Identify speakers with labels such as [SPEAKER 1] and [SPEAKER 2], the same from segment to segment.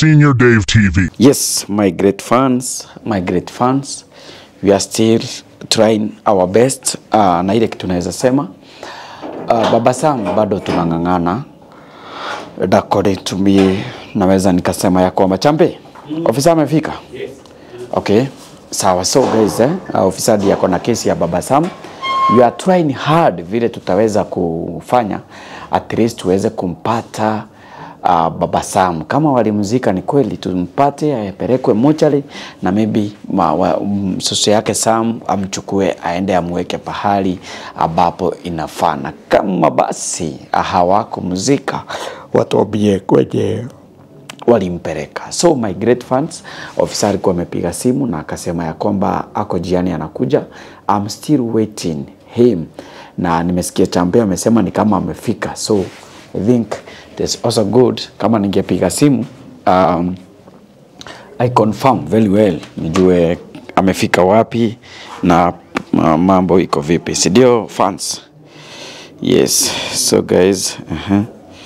[SPEAKER 1] Senior Dave TV.
[SPEAKER 2] Yes, my great fans, my great fans, we are still trying our best uh, na ile kitu naweza sema uh, Baba Sam bado tunang'ang'ana according to me, naweza nikasema ya kwamba champe ofisa amefika. Okay, sawa. So guys, eh, uh, ofisa ndiye ako na kesi ya Baba Sam. We are trying hard vile tutaweza kufanya at least tuweze kumpata uh, Baba Sam. Kama walimzika ni kweli, tumpate apelekwe mochari na maybe ma, wa, um, soso yake Sam amchukue aende amweke pahali ambapo inafaa, na kama basi hawakumzika watuambie kwenye walimpeleka. So my great fans, ofisa alikuwa amepiga simu na akasema ya kwamba ako jiani anakuja. I'm still waiting him, na nimesikia champe amesema ni kama amefika, so I think that's also good. Kama ningepiga simu um, I confirm very well, nijue amefika wapi na uh, mambo iko vipi, si ndio fans? Yes, so guys, uh-huh.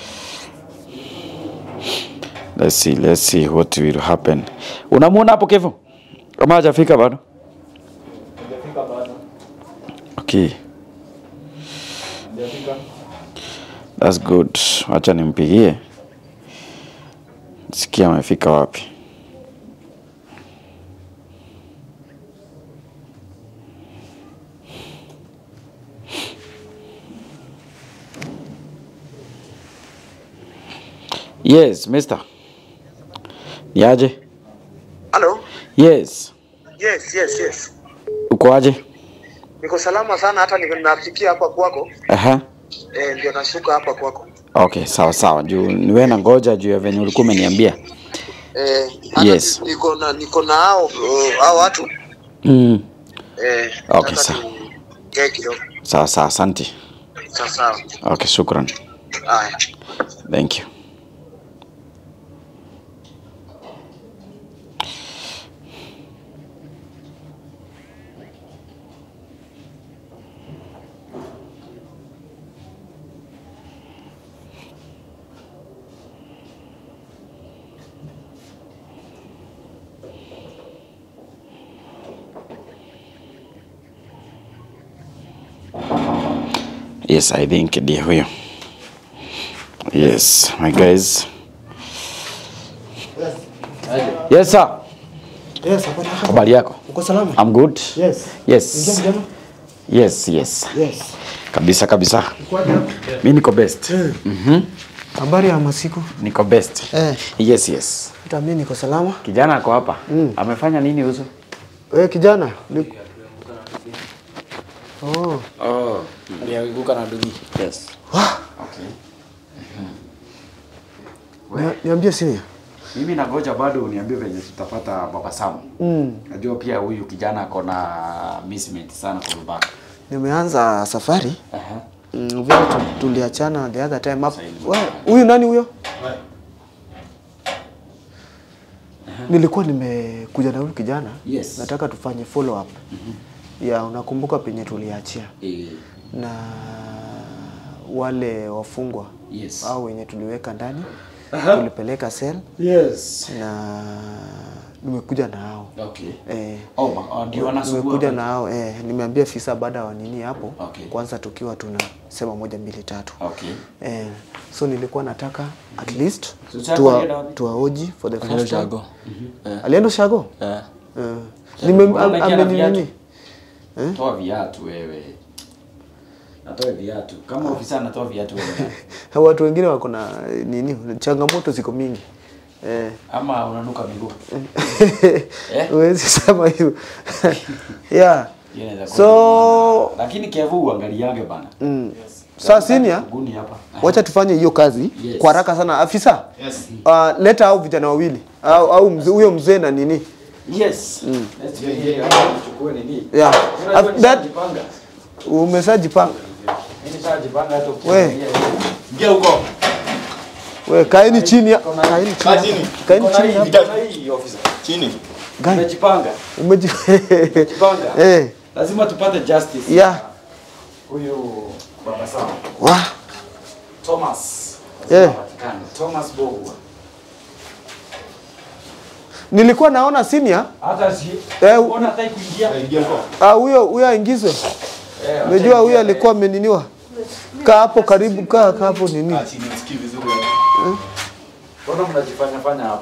[SPEAKER 2] Let's see, let's see what will happen. Unamuona hapo Kevo? Kama hajafika bado? Okay. That's good. Acha nimpigie. Sikia amefika wapi. Yes, mister. Ni aje?
[SPEAKER 3] Halo?
[SPEAKER 2] Yes.
[SPEAKER 3] Yes, yes, yes.
[SPEAKER 2] Uko aje?
[SPEAKER 3] Niko salama sana hata niko nafikia hapa kwako.
[SPEAKER 2] Aha.
[SPEAKER 3] Eh, ndio nashuka hapa kwako.
[SPEAKER 2] Okay, sawa sawa. Juu niwe na ngoja juu ya venye ulikuwa umeniambia.
[SPEAKER 3] Eh, hata
[SPEAKER 2] Yes.
[SPEAKER 3] ni- niko na niko na hao uh, hao watu.
[SPEAKER 2] Mm.
[SPEAKER 3] Eh,
[SPEAKER 2] Okay,
[SPEAKER 3] nataka
[SPEAKER 2] sawa.
[SPEAKER 3] tuongee kidogo.
[SPEAKER 2] Sawa sawa, asante.
[SPEAKER 3] Sawa sawa.
[SPEAKER 2] Okay, shukran.
[SPEAKER 3] Haya.
[SPEAKER 2] Thank you. Yes, I think ndiye huyo. Yes, my guys. Yes, sir.
[SPEAKER 4] Yes, habari yako?
[SPEAKER 2] Habari yako?
[SPEAKER 4] Uko salama?
[SPEAKER 2] I'm good.
[SPEAKER 4] Yes.
[SPEAKER 2] Yes.
[SPEAKER 4] Ingia mjama?
[SPEAKER 2] Yes, yes.
[SPEAKER 4] Yes.
[SPEAKER 2] Kabisa kabisa.
[SPEAKER 4] Kwaje hapo?
[SPEAKER 2] Mi niko best.
[SPEAKER 4] Habari ya masiku?
[SPEAKER 2] Niko best.
[SPEAKER 4] Eh.
[SPEAKER 2] Yes, yes.
[SPEAKER 4] Hata mimi niko salama.
[SPEAKER 2] Kijana ako hapa. Amefanya nini uso?
[SPEAKER 4] Wewe kijana? Ni... Oh.
[SPEAKER 2] Oh, alianguka na dugi. Yes.
[SPEAKER 4] Wah,
[SPEAKER 2] Okay.
[SPEAKER 4] nia- niambie sini.
[SPEAKER 2] Mimi nangoja bado uniambie venye tutapata Baba Sam.
[SPEAKER 4] Mm.
[SPEAKER 2] Najua pia huyu kijana ako na missment sana kwa babake.
[SPEAKER 4] Nimeanza safari.
[SPEAKER 2] Aha.
[SPEAKER 4] Mm, vile tu- tuliachana the other time hapo. Wewe, Huyu nani huyo? Nilikuwa nimekuja na huyu kijana.
[SPEAKER 2] Yes.
[SPEAKER 4] Nataka tufanye follow up. Ya unakumbuka penye tuliachia.
[SPEAKER 2] Eh,
[SPEAKER 4] na wale wafungwa
[SPEAKER 2] Yes.
[SPEAKER 4] au wenye tuliweka ndani tulipeleka sel
[SPEAKER 2] Yes.
[SPEAKER 4] na nimekuja na hao
[SPEAKER 2] Okay.
[SPEAKER 4] eh,
[SPEAKER 2] Oh, ma- oh, ndio wanasumbua.
[SPEAKER 4] nimekuja na hao eh, nimeambia fisa baada wa nini hapo
[SPEAKER 2] Okay.
[SPEAKER 4] kwanza tukiwa tunasema moja mbili tatu
[SPEAKER 2] Okay.
[SPEAKER 4] eh, so nilikuwa nataka at least
[SPEAKER 2] So, Chago
[SPEAKER 4] tuwa,
[SPEAKER 2] alienda wapi?
[SPEAKER 4] tuwaoji for the first time
[SPEAKER 5] Shago.
[SPEAKER 4] alienda shago
[SPEAKER 5] Eh.
[SPEAKER 4] eh. Nime-
[SPEAKER 2] Mbona
[SPEAKER 4] am-
[SPEAKER 2] unaingia na
[SPEAKER 4] ameninini
[SPEAKER 2] viatu? Toa viatu wewe. Natoa viatu. Kama ofisa anatoa viatu wewe.
[SPEAKER 4] watu wengine wako na eh, nini changamoto ziko mingi eh.
[SPEAKER 2] Ama unanuka miguu. Eh?
[SPEAKER 4] huwezi sema hivyo yeah
[SPEAKER 2] Hiyo inaweza kuwa
[SPEAKER 4] so
[SPEAKER 2] ni- Lakini Kevu uangaliange bana.
[SPEAKER 4] mm, saa senior
[SPEAKER 2] Guni hapa.
[SPEAKER 4] wacha tufanye hiyo kazi
[SPEAKER 2] Yes.
[SPEAKER 4] kwa haraka sana afisa uh, leta au vijana wawili au au mzee- huyo mzee na nini
[SPEAKER 2] Yes. Let's go here. Chukue nini?
[SPEAKER 4] yeah
[SPEAKER 2] Unajua
[SPEAKER 4] Af- that
[SPEAKER 2] nishajipanga.
[SPEAKER 4] umeshajipanga
[SPEAKER 2] Mimi nishajipanga hata
[SPEAKER 4] We.
[SPEAKER 2] ukiangalia.
[SPEAKER 6] Ingia huko.
[SPEAKER 4] we kaeni chini ya- kaeni chini
[SPEAKER 6] Kaa
[SPEAKER 4] hapa.
[SPEAKER 6] chini.
[SPEAKER 4] kaeni
[SPEAKER 2] Kona
[SPEAKER 4] chini
[SPEAKER 2] hii,
[SPEAKER 4] hapa.
[SPEAKER 2] kona hii officer.
[SPEAKER 6] Chini.
[SPEAKER 4] Gani?
[SPEAKER 2] Umejipanga.
[SPEAKER 4] umeji
[SPEAKER 2] Jipanga.
[SPEAKER 4] eh
[SPEAKER 2] Lazima tupate justice.
[SPEAKER 4] yeah
[SPEAKER 2] Huyu baba sawa.
[SPEAKER 4] wa
[SPEAKER 2] Thomas.
[SPEAKER 4] Eh.
[SPEAKER 2] Patikana. Thomas Bogwa.
[SPEAKER 4] nilikuwa naona senior
[SPEAKER 2] Hata si
[SPEAKER 4] Eh,
[SPEAKER 2] Mbona hataki kuingia?
[SPEAKER 4] ah, huyo huyo aingizwe.
[SPEAKER 2] Eh,
[SPEAKER 4] Unajua huyo alikuwa ameniniwa. Kaa hapo karibu, kaa kaa hapo nini.
[SPEAKER 2] Mbona mnajifanya fanya hapo?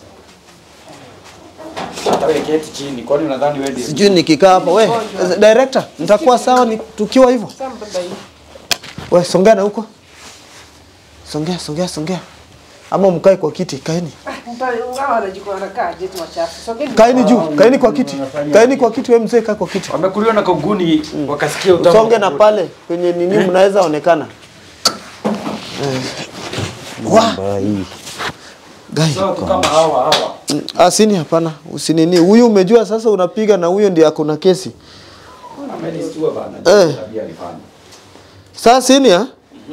[SPEAKER 2] Hata wewe keti chini. Kwani unadhani wewe ndiye?
[SPEAKER 4] Sijui nikikaa hapa we, director, nitakuwa sawa ni tukiwa hivyo. We, songea na huko. Songea, songea, songea. Ama mkae kwa kiti, kaeni. Kaeni juu, kaeni kwa kiti. Kaeni kwa kiti, wewe mzee kaa kwa kiti.
[SPEAKER 2] Wamekuliwa na koguni wakasikia utamu.
[SPEAKER 4] Songe na pale kwenye nini mnaweza onekana. Eh. Wa. Gai.
[SPEAKER 2] Sasa tu kama hawa hawa.
[SPEAKER 4] Asini hapana, usinini. Huyu umejua sasa unapiga na huyo ndiye ako na kesi.
[SPEAKER 2] Amenistua bana.
[SPEAKER 4] Eh.
[SPEAKER 2] Tabia alifanya.
[SPEAKER 4] Sasa senior,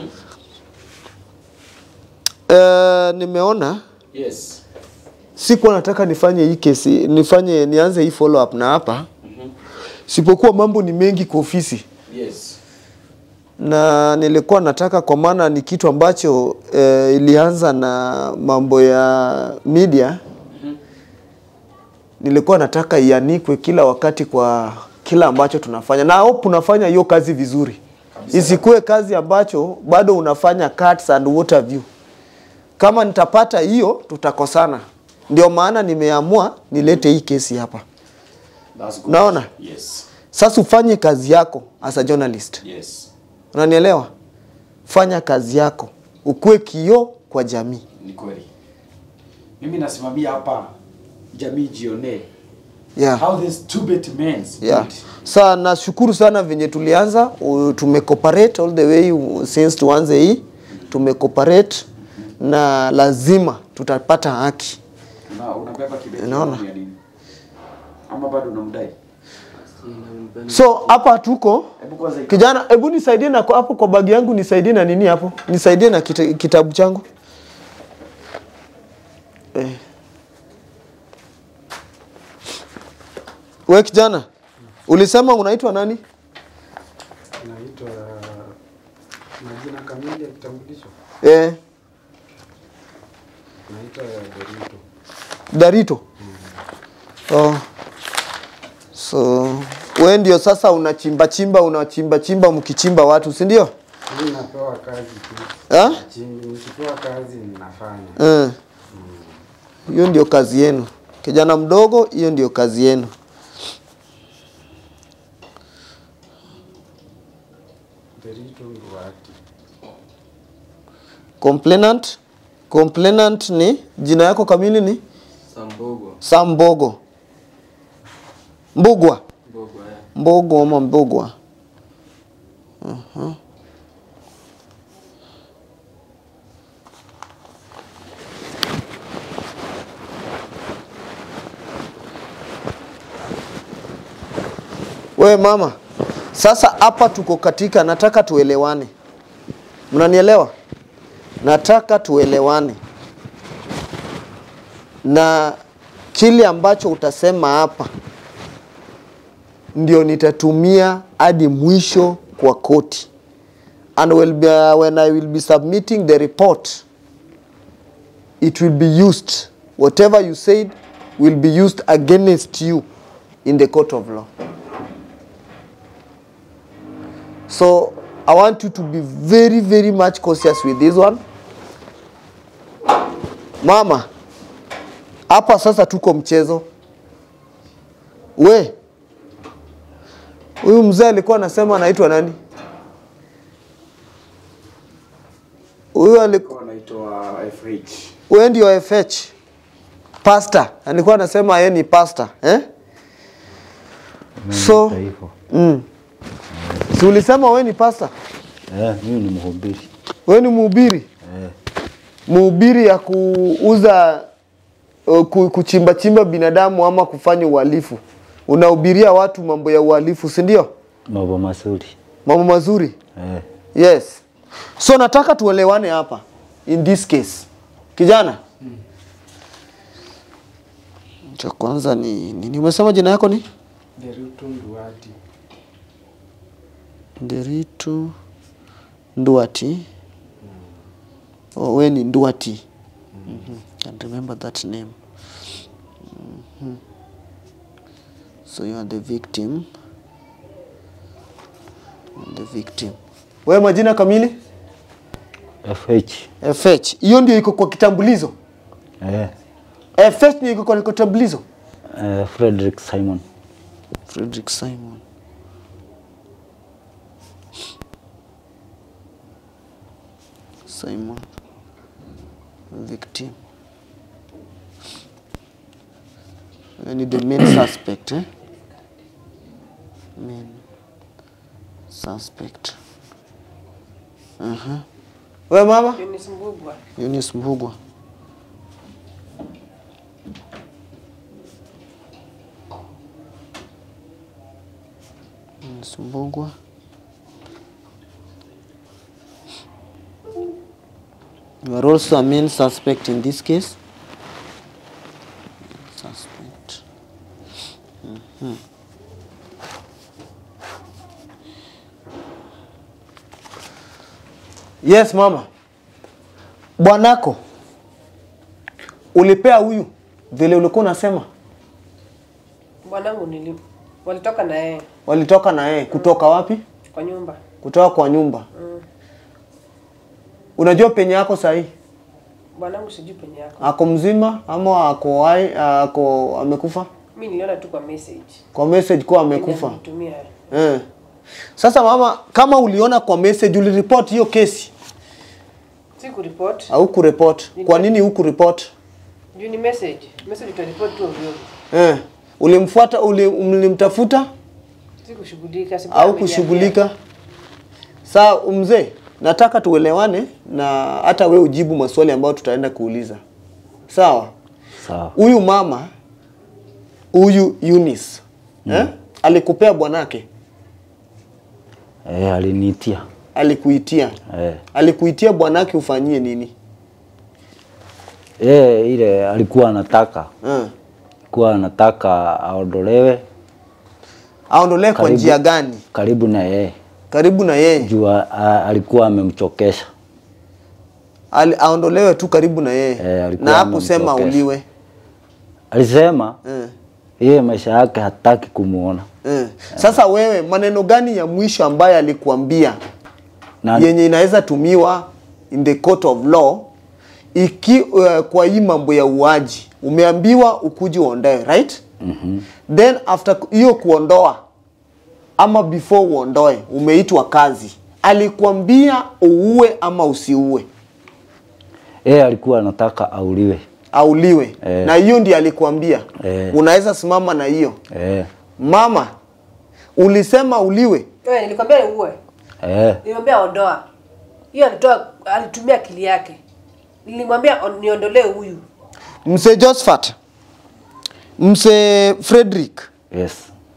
[SPEAKER 4] eh, nimeona
[SPEAKER 2] Yes.
[SPEAKER 4] sikuwa nataka nifanye hii kesi, nifanye nianze hii follow up na hapa. Sipokuwa mambo ni mengi kwa ofisi
[SPEAKER 2] Yes.
[SPEAKER 4] na nilikuwa nataka kwa maana ni kitu ambacho eh, ilianza na mambo ya media. Nilikuwa nataka ianikwe kila wakati kwa kila ambacho tunafanya, na hope unafanya hiyo kazi vizuri, isikuwe kazi ambacho bado unafanya cuts and what have you. Kama nitapata hiyo, tutakosana. Ndio maana nimeamua nilete hii kesi hapa.
[SPEAKER 2] That's good.
[SPEAKER 4] Unaona?
[SPEAKER 2] Yes.
[SPEAKER 4] Sasa ufanye kazi yako as a journalist.
[SPEAKER 2] Yes.
[SPEAKER 4] Unanielewa? Fanya kazi yako, ukuwe kioo kwa jamii.
[SPEAKER 2] Ni kweli. Mimi nasimamia hapa jamii jione
[SPEAKER 4] Yeah.
[SPEAKER 2] how these stupid men
[SPEAKER 4] Yeah. Sa nashukuru sana venye tulianza, u- tumecooperate all the way u- since tuanze hii, tumecooperate na lazima tutapata haki.
[SPEAKER 2] Una, unabeba kibeti
[SPEAKER 4] Unaona?
[SPEAKER 2] ya nini? Ama bado unamdai?
[SPEAKER 4] So hapa tuko
[SPEAKER 2] Hebu kwanza
[SPEAKER 4] kijana, hebu nisaidie na kwa- hapo kwa bagi yangu, nisaidie na nini hapo, nisaidie na kita, kitabu changu eh. We kijana, ulisema unaitwa nani?
[SPEAKER 1] Naitwa majina kamili ya kitambulisho,
[SPEAKER 4] Eh,
[SPEAKER 1] naitwa Derito.
[SPEAKER 4] Darito. Oh. So we ndio sasa unachimba chimba unachimba chimba mkichimba watu, si ndio?
[SPEAKER 1] Mimi napewa kazi tu,
[SPEAKER 4] Eh?
[SPEAKER 1] chimbi, nikipewa kazi ninafanya.
[SPEAKER 4] Eh. Hiyo ndio kazi yenu. Kijana mdogo, hiyo ndio kazi yenu.
[SPEAKER 1] Derito Nduati.
[SPEAKER 4] Complainant. Complainant ni jina yako kamili ni
[SPEAKER 1] Sambogo.
[SPEAKER 4] Sambogo. Mbugwa.
[SPEAKER 1] Mbogo ya.
[SPEAKER 4] Mbogo ama Mbugwa. Mhm. We mama, sasa hapa tuko katika, nataka tuelewane. Mnanielewa? Nataka tuelewane na kile ambacho utasema hapa ndio nitatumia hadi mwisho kwa koti and will be, uh, when I will be submitting the report it will be used whatever you said will be used against you in the court of law so I want you to be very very much cautious with this one mama hapa sasa tuko mchezo we huyu mzee alikuwa anasema anaitwa nani huyu alikuwa
[SPEAKER 2] anaitwa FH.
[SPEAKER 4] wewe ndio FH pastor alikuwa anasema yeye ni pastor eh so mm. si ulisema wewe ni pastor
[SPEAKER 5] Eh, mimi ni mhubiri.
[SPEAKER 4] wewe ni mhubiri
[SPEAKER 5] Eh,
[SPEAKER 4] mhubiri ya kuuza uh, ku- kuchimba chimba binadamu ama kufanya uhalifu unahubiria watu mambo ya uhalifu si ndio
[SPEAKER 5] mambo mazuri.
[SPEAKER 4] mambo mazuri
[SPEAKER 5] Eh,
[SPEAKER 4] yes so nataka tuelewane hapa in this case kijana cha kwanza ni nini umesema jina yako ni
[SPEAKER 1] Derito Nduati.
[SPEAKER 4] nderitu nduati oh, we ni nduati mm -hmm. can remember that name mm. So you are the victim. The victim. Wewe majina kamili?
[SPEAKER 5] FH.
[SPEAKER 4] FH. Hiyo ndio iko kwa kitambulizo.
[SPEAKER 5] Eh,
[SPEAKER 4] FH ndio iko kwa kitambulizo.
[SPEAKER 5] eh, Frederick Simon.
[SPEAKER 4] Frederick Simon. Simon. Victim. I need the main suspect, eh? Main suspect. Uh-huh. We mama?
[SPEAKER 6] Eunice Mbugwa.
[SPEAKER 4] Eunice Mbugwa. Eunice Mbugwa. You are also a main suspect in this case. Suspect. Mhm. Yes, mama. Bwanako ulipea huyu vile ulikuwa unasema,
[SPEAKER 6] Bwanangu nili walitoka na yeye
[SPEAKER 4] walitoka na yeye kutoka wapi?
[SPEAKER 6] kwa nyumba.
[SPEAKER 4] Kutoka kwa nyumba. Unajua penye yako sahi?
[SPEAKER 6] Bwanangu sijui penye yako.
[SPEAKER 4] Ako mzima ama ako hai, ako amekufa?
[SPEAKER 6] Mimi niliona tu kwa message.
[SPEAKER 4] Kwa message kuwa amekufa.
[SPEAKER 6] Nitumia.
[SPEAKER 4] Eh. Sasa mama, kama uliona kwa message uliripoti hiyo kesi
[SPEAKER 6] Siku report.
[SPEAKER 4] au kureport? Kwa nini hukureport?
[SPEAKER 6] Juu ni message. Message utaripoti tu ovyo.
[SPEAKER 4] Eh. Ulimfuata, uli, ulimtafuta
[SPEAKER 6] Sikushughulika, siku
[SPEAKER 4] au kushughulika? Saa mzee, nataka tuelewane na hata we ujibu maswali ambayo tutaenda kuuliza. Sawa?
[SPEAKER 5] Sawa.
[SPEAKER 4] Huyu mama huyu Eunice eh? alikupea bwanake,
[SPEAKER 5] Eh, aliniitia.
[SPEAKER 4] alikuitia
[SPEAKER 5] Eh.
[SPEAKER 4] alikuitia bwanake ufanyie nini?
[SPEAKER 5] Eh, ile alikuwa anataka
[SPEAKER 4] Eh.
[SPEAKER 5] alikuwa anataka aondolewe
[SPEAKER 4] Aondolee kwa
[SPEAKER 5] Karibu.
[SPEAKER 4] njia gani?
[SPEAKER 5] karibu na yeye
[SPEAKER 4] Karibu na yeye
[SPEAKER 5] juu a- a- alikuwa amemchokesha.
[SPEAKER 4] Ali, aondolewe tu karibu na yeye
[SPEAKER 5] Eh, alikuwa
[SPEAKER 4] na hakusema
[SPEAKER 5] amemchokesha.
[SPEAKER 4] uliwe
[SPEAKER 5] Alisema
[SPEAKER 4] eh.
[SPEAKER 5] yeye maisha yake hataki kumuona
[SPEAKER 4] Eh. Sasa wewe maneno gani ya mwisho ambaye alikuambia
[SPEAKER 5] na
[SPEAKER 4] yenye inaweza tumiwa in the court of law iki uh, kwa hii mambo ya uaji umeambiwa ukuji uondoe right mm-hmm. then after ku- hiyo kuondoa ama before uondoe umeitwa kazi alikuambia uue ama usiue
[SPEAKER 5] yeye alikuwa anataka auliwe.
[SPEAKER 4] auliwe
[SPEAKER 5] Eh.
[SPEAKER 4] na hiyo ndiyo alikuambia
[SPEAKER 5] Eh.
[SPEAKER 4] unaweza simama na hiyo
[SPEAKER 5] Eh,
[SPEAKER 4] mama ulisema uliwe
[SPEAKER 6] Wewe nilikwambia uwe.
[SPEAKER 5] eh,
[SPEAKER 6] Nilimwambia ondoa. Hiyo alitoa alitumia akili yake. Nilimwambia on- niondolee huyu.
[SPEAKER 4] mse Josephat mse Frederick
[SPEAKER 5] yes.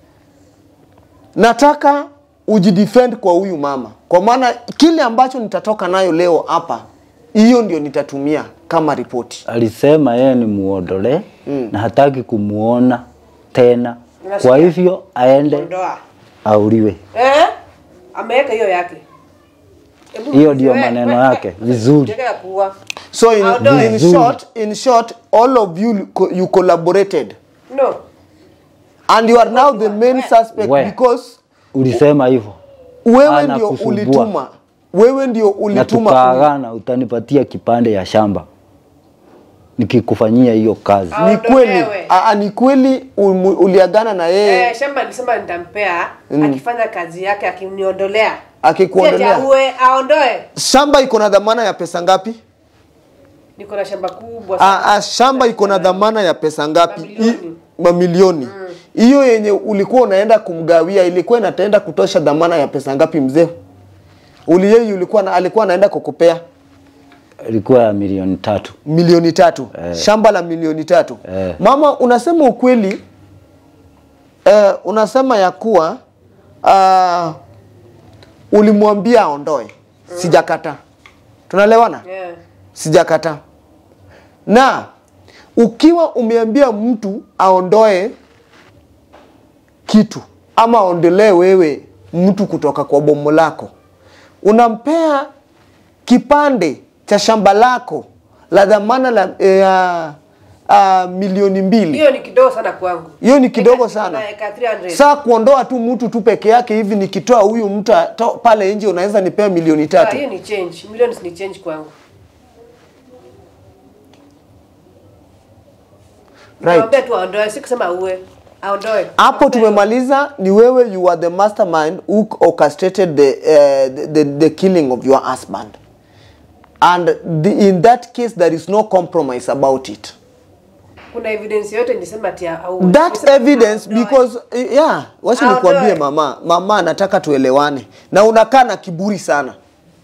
[SPEAKER 4] nataka ujidefend kwa huyu mama, kwa maana kile ambacho nitatoka nayo leo hapa, hiyo ndio nitatumia kama ripoti.
[SPEAKER 5] Alisema yeye ni muondolee mm. na hataki kumuona tena,
[SPEAKER 6] Unasikia?
[SPEAKER 5] kwa hivyo aende
[SPEAKER 6] Ondoa.
[SPEAKER 5] auliwe.
[SPEAKER 6] Eh? Ameweka hiyo yake. Hebu
[SPEAKER 5] Hiyo ndio
[SPEAKER 6] wewe,
[SPEAKER 5] maneno
[SPEAKER 6] wewe,
[SPEAKER 5] yake.
[SPEAKER 6] wewe.
[SPEAKER 5] Vizuri.
[SPEAKER 6] Cheka ya kuua.
[SPEAKER 4] So in,
[SPEAKER 6] Aondoe.
[SPEAKER 4] in
[SPEAKER 5] Vizuri.
[SPEAKER 4] short, in short, all of you co- you collaborated
[SPEAKER 6] No.
[SPEAKER 4] and you are now the main suspect
[SPEAKER 5] We.
[SPEAKER 4] because
[SPEAKER 5] Ulisema hivyo
[SPEAKER 4] wewe ndio
[SPEAKER 5] Anakusumbua.
[SPEAKER 4] ulituma, wewe ndio
[SPEAKER 5] na
[SPEAKER 4] ulituma
[SPEAKER 5] tukaagana, utanipatia kipande ya shamba nikikufanyia hiyo kazi.
[SPEAKER 4] ni kweli,
[SPEAKER 6] Aondolewe.
[SPEAKER 4] Aa, ni kweli umu- uliagana na yeye
[SPEAKER 6] Eh, shamba nilisema nitampea akifanya kazi yake akiniondolea.
[SPEAKER 4] Akikuondolea.
[SPEAKER 6] Si ati aue, aondoe.
[SPEAKER 4] shamba iko na dhamana ya pesa ngapi?
[SPEAKER 6] Niko na shamba kubwa
[SPEAKER 4] Ah, ah, shamba iko na dhamana ya pesa ngapi?
[SPEAKER 6] Mamilioni.
[SPEAKER 4] I- Mamilioni. Hiyo yenye ulikuwa unaenda kumgawia ilikuwa inataenda kutosha dhamana ya pesa ngapi mzee? Uliyei ulikuwa na, alikuwa anaenda kukupea
[SPEAKER 5] Ilikuwa ya milioni tatu.
[SPEAKER 4] milioni tatu
[SPEAKER 5] Eh.
[SPEAKER 4] shamba la milioni tatu
[SPEAKER 5] Eh.
[SPEAKER 4] Mama, unasema ukweli eh, unasema ya kuwa ah, ulimwambia aondoe. Sijakataa, tunaelewana?
[SPEAKER 6] Yeah.
[SPEAKER 4] sijakataa. Na ukiwa umeambia mtu aondoe kitu ama aondolee wewe mtu kutoka kwa bomo lako, unampea kipande cha shamba lako la dhamana la, ya, uh, milioni mbili
[SPEAKER 6] hiyo ni kidogo sana kwangu
[SPEAKER 4] hiyo ni kidogo
[SPEAKER 6] Eka-
[SPEAKER 4] sana
[SPEAKER 6] eka 300.
[SPEAKER 4] saa kuondoa tu mtu tu peke yake hivi nikitoa huyu mtu to- pale nje unaweza nipea milioni
[SPEAKER 6] Ah,
[SPEAKER 4] tatu
[SPEAKER 6] hiyo ni change millions ni change kwangu
[SPEAKER 4] Right.
[SPEAKER 6] Nikamwambia tu aondoe si kusema uwe aondoe
[SPEAKER 4] hapo tumemaliza ni wewe you are the mastermind who orchestrated the, uh, the, the, the killing of your husband and the, in that case there is no compromise about it
[SPEAKER 6] kuna evidence yote nisema ati au
[SPEAKER 4] that evidence because eh, yeah wacha
[SPEAKER 6] Aondoe.
[SPEAKER 4] nikwambie mama mama nataka tuelewane na unakaa na kiburi sana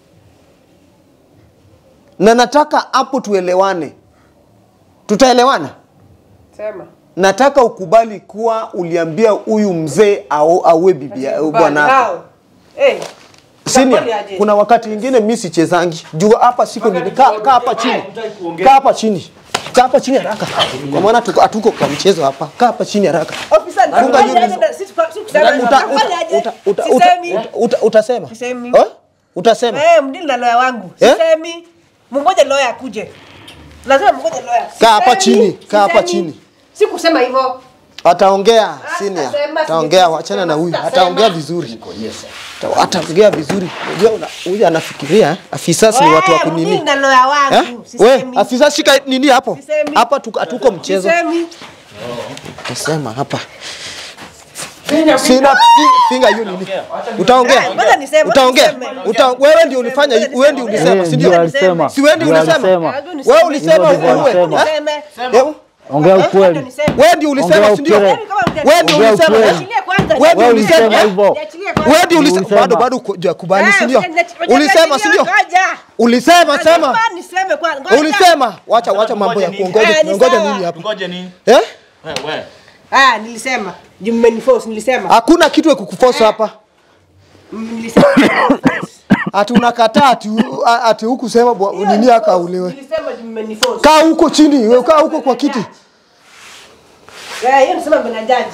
[SPEAKER 4] na nataka hapo tuelewane tutaelewana
[SPEAKER 6] sema
[SPEAKER 4] nataka ukubali kuwa uliambia huyu mzee au awe bibi bwanako
[SPEAKER 6] eh
[SPEAKER 4] Senior,
[SPEAKER 6] Utakubali aje?
[SPEAKER 4] kuna wakati ingine mi sichezangi juu hapa siko nini kaa kaa hapa chini kaa hapa chini kaa hapa chini haraka kwa maana tuko- hatuko kwa mchezo hapa kaa hapa chini haraka
[SPEAKER 6] Ofisa,
[SPEAKER 4] Funga
[SPEAKER 6] nitakubali
[SPEAKER 4] hiyo
[SPEAKER 6] aje?
[SPEAKER 4] visa.
[SPEAKER 6] Si- si- si kusema,
[SPEAKER 4] Uta- uta-
[SPEAKER 6] nitakubali aje?
[SPEAKER 4] uta- uta-
[SPEAKER 6] Sisemi.
[SPEAKER 4] uta- uta- utasema
[SPEAKER 6] Sisemi.
[SPEAKER 4] Eh? utasema
[SPEAKER 6] Eh, mdili na lawyer wangu
[SPEAKER 4] Eh?
[SPEAKER 6] sisemi mngoje lawyer akuje lazima mngoje lawyer
[SPEAKER 4] Kaa hapa
[SPEAKER 6] Sisemi,
[SPEAKER 4] chini, kaa hapa
[SPEAKER 6] sisemi.
[SPEAKER 4] chini.
[SPEAKER 6] si kusema hivyo
[SPEAKER 4] ataongea senior
[SPEAKER 6] sitasema,
[SPEAKER 4] ataongea
[SPEAKER 6] sitasema,
[SPEAKER 4] wachana na huyu
[SPEAKER 6] sitasema.
[SPEAKER 4] ataongea vizuri Ata- ataongea vizuri unajua una- huyu anafikiria afisas ni watu wa
[SPEAKER 6] Wewe,
[SPEAKER 4] kunini
[SPEAKER 6] mdili na lawyer
[SPEAKER 4] Eh?
[SPEAKER 6] wangu
[SPEAKER 4] We,
[SPEAKER 6] sisemi.
[SPEAKER 4] afisa shika nini hapo
[SPEAKER 6] Sisemi.
[SPEAKER 4] hapa tuko- hatuko mchezo
[SPEAKER 6] Sisemi.
[SPEAKER 4] Tasema hapa. Sina fi- finga hiyo nini? Utaongea?
[SPEAKER 6] Ah, ngoja niseme,
[SPEAKER 4] Utaongea?
[SPEAKER 6] niseme.
[SPEAKER 4] Uta, wewe ndio ulifanya,
[SPEAKER 6] Ngoja
[SPEAKER 4] wewe ndio
[SPEAKER 6] niseme.
[SPEAKER 4] ulisema, si
[SPEAKER 5] ndio
[SPEAKER 4] ndio?
[SPEAKER 5] alisema.
[SPEAKER 4] Si wewe ndio
[SPEAKER 5] Ndio
[SPEAKER 4] ulisema?
[SPEAKER 5] alisema.
[SPEAKER 6] Hebu niseme.
[SPEAKER 4] Wewe ulisema
[SPEAKER 5] Hivyo ndivyo
[SPEAKER 4] uwe.
[SPEAKER 5] alisema.
[SPEAKER 6] Niseme.
[SPEAKER 4] Hebu,
[SPEAKER 5] Ongea
[SPEAKER 6] Hebu
[SPEAKER 5] ukweli.
[SPEAKER 6] niseme.
[SPEAKER 4] Wewe ndio ulisema,
[SPEAKER 5] Ongea
[SPEAKER 4] si ndio?
[SPEAKER 5] ukweli.
[SPEAKER 6] Kama mtani-
[SPEAKER 4] Wewe ndio
[SPEAKER 5] Ongea
[SPEAKER 4] ulisema.
[SPEAKER 5] ukweli.
[SPEAKER 6] Niachilie kwanza.
[SPEAKER 4] Wewe ndio
[SPEAKER 5] Wewe
[SPEAKER 4] ulisema.
[SPEAKER 5] ulisema hivyo.
[SPEAKER 6] Niachilie kwanza.
[SPEAKER 4] Wewe ndio ulisema,
[SPEAKER 5] Ulisema.
[SPEAKER 4] bado bado hujakubali,
[SPEAKER 6] Eh,
[SPEAKER 4] si ndio?
[SPEAKER 6] usiachilie
[SPEAKER 4] Ulisema, si ndio?
[SPEAKER 6] ngoja.
[SPEAKER 4] Ulisema, sema.
[SPEAKER 6] Lazima niseme kwanza. Ngoja.
[SPEAKER 4] Ulisema. Wacha wacha mambo ya
[SPEAKER 7] Ngoja nini?
[SPEAKER 4] kuongoja.
[SPEAKER 6] Eh, ni
[SPEAKER 4] Tunangoja
[SPEAKER 6] sawa.
[SPEAKER 4] nini hapa?
[SPEAKER 7] Ngoja nini?
[SPEAKER 4] Eh?
[SPEAKER 7] Wewe.
[SPEAKER 6] Ah, nilisema. Juu mmeniforce nilisema.
[SPEAKER 4] Hakuna kitu ya kukuforce hapa.
[SPEAKER 6] Mm, Nilisema.
[SPEAKER 4] Ati unakataa ati ati hukusema bwa-
[SPEAKER 6] Hiyo
[SPEAKER 4] nini
[SPEAKER 6] ni
[SPEAKER 4] aka
[SPEAKER 6] force.
[SPEAKER 4] ulewe.
[SPEAKER 6] Nilisema juu mmeniforce.
[SPEAKER 4] Kaa huko chini, wewe kaa huko kwa kiti.
[SPEAKER 6] Eh, hiyo nisema mbele ya jaji.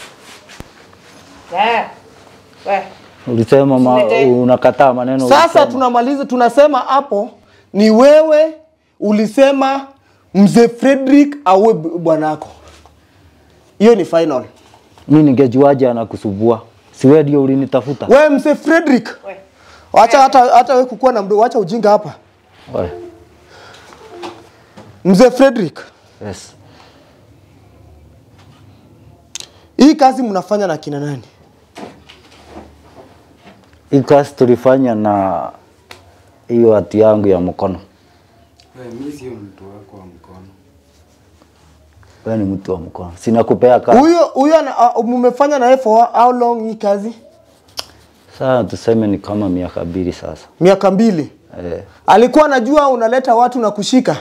[SPEAKER 6] Eh. We.
[SPEAKER 5] Ulisema ma,
[SPEAKER 6] Usilete.
[SPEAKER 5] unakataa maneno
[SPEAKER 4] Sasa
[SPEAKER 5] ulisema.
[SPEAKER 4] tunamaliza, tunasema hapo ni wewe ulisema mzee Frederick awe b- bwanako. Hiyo ni final.
[SPEAKER 5] Mimi ningejuaje anakusubua? Si wewe ndio ulinitafuta?
[SPEAKER 4] Wewe mzee Frederick,
[SPEAKER 6] We.
[SPEAKER 4] wacha hata hata wewe kukuwa na mdomo, wacha ujinga hapa.
[SPEAKER 5] Wewe.
[SPEAKER 4] Mzee Frederick,
[SPEAKER 5] Yes.
[SPEAKER 4] hii kazi mnafanya na kina nani?
[SPEAKER 5] Hii kazi tulifanya na hiyo hati yangu ya mkono.
[SPEAKER 1] Wewe, mi sio mtu wako wa mkono.
[SPEAKER 5] Wewe ni mtu wa mkono. Sina kupea kazi.
[SPEAKER 4] Huyo huyo ana- uh, mmefanya na yeye for how long hii kazi?
[SPEAKER 5] Sasa tuseme ni kama miaka mbili sasa.
[SPEAKER 4] Miaka mbili.
[SPEAKER 5] Eh.
[SPEAKER 4] Alikuwa anajua unaleta watu na kushika.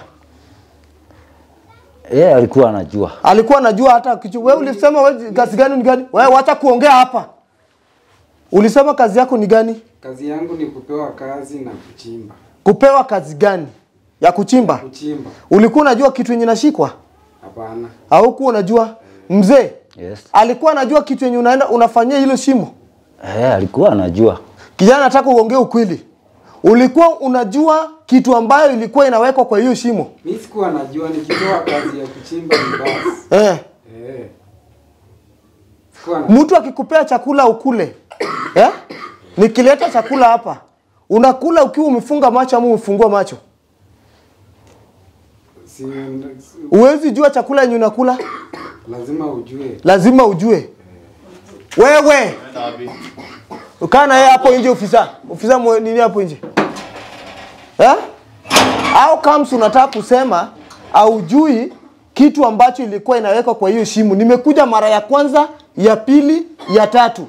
[SPEAKER 5] Yeye alikuwa anajua.
[SPEAKER 4] Alikuwa anajua hata kichu. Wewe ulisema wewe kazi gani ni gani? Wewe wacha kuongea hapa. Ulisema kazi yako ni gani?
[SPEAKER 1] Kazi yangu ni kupewa kazi na kuchimba.
[SPEAKER 4] Kupewa kazi gani? Ya kuchimba.
[SPEAKER 1] Kuchimba?
[SPEAKER 4] Ulikuwa unajua kitu yenye nashikwa?
[SPEAKER 1] Hapana.
[SPEAKER 4] Haukuwa unajua? Mzee
[SPEAKER 5] Yes.
[SPEAKER 4] alikuwa anajua kitu yenye unaenda unafanyia hilo shimo.
[SPEAKER 5] Eh, alikuwa anajua.
[SPEAKER 4] Kijana, nataka uongee ukweli. Ulikuwa unajua kitu ambayo ilikuwa inawekwa kwa hiyo shimo?
[SPEAKER 1] Mi sikuwa najua nikipewa kazi ya kuchimba ni basi.
[SPEAKER 4] Eh.
[SPEAKER 1] Eh. Sikuwa na...
[SPEAKER 4] Mtu akikupea chakula ukule. Eh? Nikileta chakula hapa, unakula ukiwa umefunga macho ama umefungua macho?
[SPEAKER 1] si, si,
[SPEAKER 4] Uwezi jua chakula yenye unakula,
[SPEAKER 1] lazima ujue.
[SPEAKER 4] lazima ujue. Wewe ukaa na yeye hapo nje, ofisa ofisa mwe- nini hapo nje eh? Au kams unataka kusema aujui kitu ambacho ilikuwa inawekwa kwa hiyo shimo. Nimekuja mara ya kwanza, ya pili, ya tatu.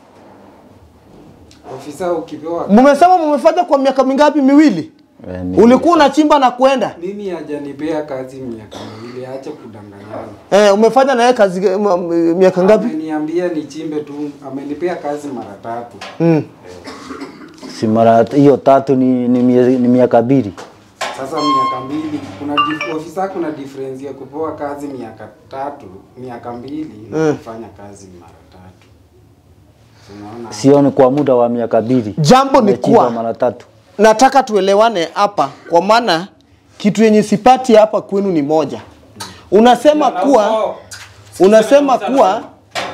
[SPEAKER 1] Ofisa ukipewa
[SPEAKER 4] Mumesema mumefanya kwa miaka mingapi? Miwili.
[SPEAKER 5] Eh, ni-
[SPEAKER 4] Ulikuwa unachimba na kwenda
[SPEAKER 1] mimi hajanipea kazi miaka miwili, acha kudanganyana.
[SPEAKER 4] eh, umefanya na yeye kazi m- m- miaka ngapi?
[SPEAKER 1] Ameniambia nichimbe tu, amenipea kazi mara tatu.
[SPEAKER 4] Mm.
[SPEAKER 5] Si mara hiyo tatu ni ni, miezi- ni miaka mbili.
[SPEAKER 1] Sasa miaka mbili, kuna dif- ofisa, kuna difference ya kupewa kazi miaka tatu, miaka mbili na
[SPEAKER 4] Mm.
[SPEAKER 1] kufanya kazi mara tatu. Unaona?
[SPEAKER 5] Sioni kwa muda wa miaka mbili.
[SPEAKER 4] Jambo ni
[SPEAKER 5] Nimechimba
[SPEAKER 4] kuwa
[SPEAKER 5] mara tatu.
[SPEAKER 4] nataka tuelewane hapa, kwa maana kitu yenye sipati hapa kwenu ni moja. unasema kuwa unasema kuwa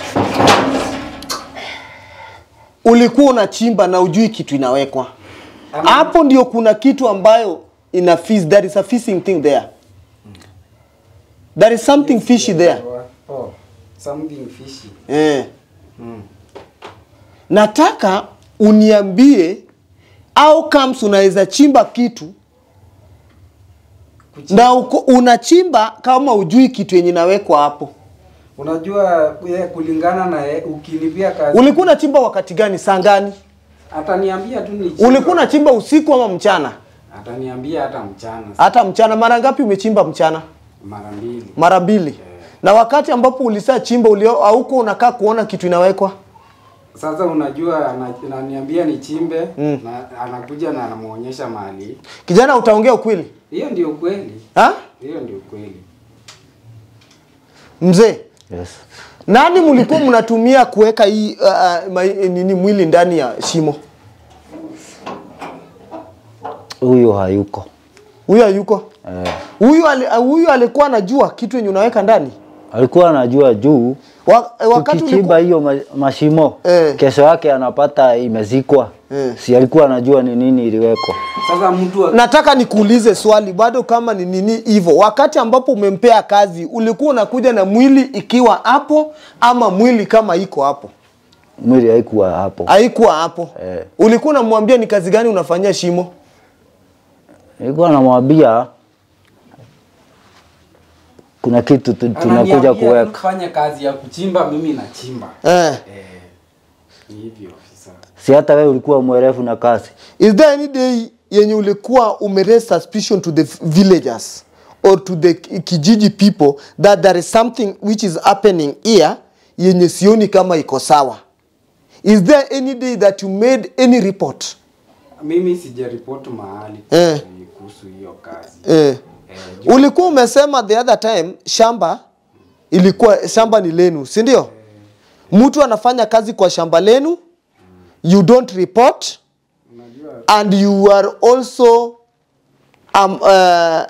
[SPEAKER 4] ulikuwa unachimba na ujui kitu inawekwa hapo ndio kuna kitu ambayo ina fish there is a fishing thing there there is something fishy there
[SPEAKER 1] Oh, something fishy.
[SPEAKER 4] eh. nataka uniambie au comes unaweza chimba kitu na uko, unachimba kama ujui kitu yenye inawekwa hapo
[SPEAKER 1] Unajua ye, kulingana na ye, ukinipia kazi
[SPEAKER 4] ulikuwa unachimba wakati gani saa gani
[SPEAKER 1] ataniambia tu ni
[SPEAKER 4] ulikuwa unachimba usiku ama mchana
[SPEAKER 1] ataniambia hata mchana
[SPEAKER 4] hata mchana mara ngapi umechimba mchana
[SPEAKER 1] mara mbili.
[SPEAKER 4] mara mbili na wakati ambapo ulisaa chimba ulio hauko unakaa kuona kitu inawekwa
[SPEAKER 1] Sasa unajua ana- ananiambia nichimbe na anakuja na anamuonyesha mahali.
[SPEAKER 4] kijana utaongea ukweli
[SPEAKER 1] Hiyo ndio kweli.
[SPEAKER 4] ha?
[SPEAKER 1] Hiyo ndio kweli.
[SPEAKER 4] mzee
[SPEAKER 5] Yes.
[SPEAKER 4] nani mlikuwa mnatumia kuweka hii uh, uh, ma- nini mwili ndani ya shimo
[SPEAKER 5] Huyo hayuko.
[SPEAKER 4] huyo hayuko
[SPEAKER 5] Eh.
[SPEAKER 4] huyu ali, uh, huyu alikuwa anajua kitu yenye unaweka ndani
[SPEAKER 5] Alikuwa anajua juu
[SPEAKER 4] Wa, eh, wakati
[SPEAKER 5] tukichimba
[SPEAKER 4] ulikuwa,
[SPEAKER 5] hiyo ma- mashimo
[SPEAKER 4] Eh.
[SPEAKER 5] kesho yake anapata imezikwa
[SPEAKER 4] Eh.
[SPEAKER 5] si alikuwa anajua ni nini iliwekwa
[SPEAKER 1] Sasa mtu wa-
[SPEAKER 4] nataka nikuulize swali bado kama ni nini hivyo wakati ambapo umempea kazi ulikuwa unakuja na mwili ikiwa hapo ama mwili kama iko hapo
[SPEAKER 5] mwili haikuwa hapo
[SPEAKER 4] haikuwa hapo
[SPEAKER 5] Eh.
[SPEAKER 4] ulikuwa unamwambia ni kazi gani unafanyia shimo
[SPEAKER 5] nilikuwa namwambia kuna kitu tu- tunakuja
[SPEAKER 1] ananiambia tu
[SPEAKER 5] kuweka
[SPEAKER 1] kufanya kazi ya kuchimba, mimi nachimba.
[SPEAKER 4] eh.
[SPEAKER 1] Eh, ni hivyo ofisa.
[SPEAKER 5] si hata wewe ulikuwa mwerefu na kazi
[SPEAKER 4] is there any day yenye ulikuwa umeraise suspicion to the villagers or to the ki- kijiji people that there is something which is happening here yenye sioni kama iko sawa is there any day that you made any report
[SPEAKER 1] Mimi sijaripoti mahali
[SPEAKER 4] Eh.
[SPEAKER 1] kuhusu hiyo kazi.
[SPEAKER 4] eh.
[SPEAKER 1] Eh,
[SPEAKER 4] ulikuwa umesema the other time shamba ilikuwa shamba ni lenu si ndio mtu anafanya kazi kwa shamba lenu you don't report
[SPEAKER 1] unajua
[SPEAKER 4] and you are also um, uh,